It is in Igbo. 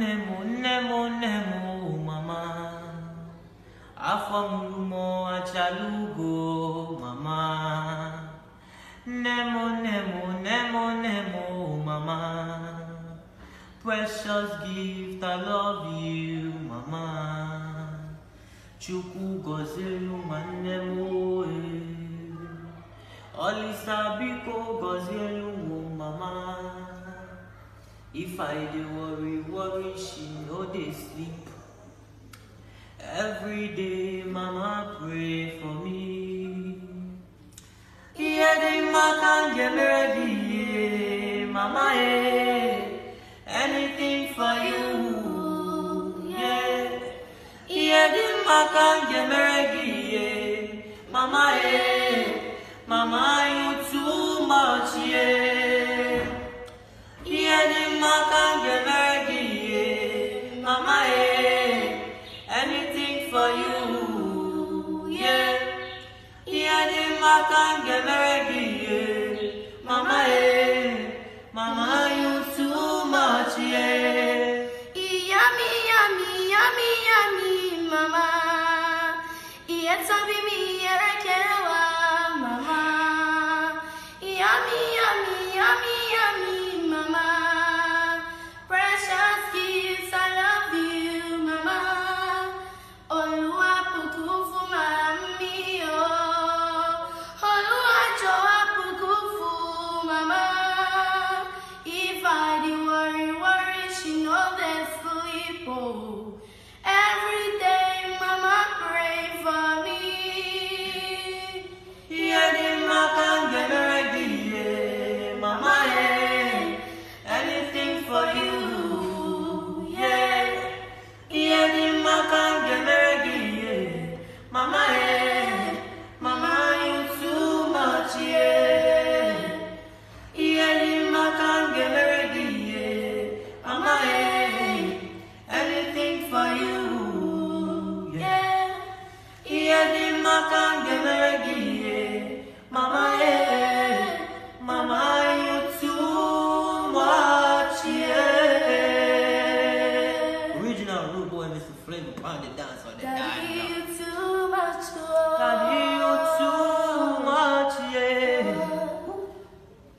nemo, nemo, nemo, mama. Afamulumo achalugo, mama. Nemo, nemo, nemo, nemo, mama. Precious gift, I love you, mama. Chukwu gọzielu nwanne m oe. Olisa biko gọzielu wo mama. If I dey worry, worry, she no dey sleep. Every day, mama pray for me. Ihe dị mma ka m ga-emere gị ihe, mama eh. Anything for you, yeah. Ihe dị mma ka m ga-emere gị ihe, mama eh. Mama you too much, yeah. Ihe dị mma ka m ga-emere gị ihe, mama eh. Anything for you, yeah. Ihe dị mma ka m ga-emere gị ihe, mama eh. Mama you too much, yeah. Yummy, yummy, yummy, yummy, mama. Yes, I'll be me, Erekewa, mama. Yummy, yummy, yummy, yummy, mama. Precious gifts, I love you, mama. Olúwa bùkún fún màmí o. Olúwa jọ̀wọ́ bùkún fún màmá. If I dey worry, worry, she no dey sleep o. Every day, mama pray for me. Ihe dị mma ka m ga-emere gị ihe, mama eh. Anything for you, yeah. Ihe dị mma ka m ga-emere gị ihe, mama eh. Mama you too much, yeah. Ihe dị mma ka m ga-emere gị ihe, mama eh. Anything for you, yeah. Yeah. Ihe dị mma ka m ga-emere gị ihe, mama eh, mama you too much, yeah. Original rude boy, Mr. Flavor, pound it down so they die. Daddy,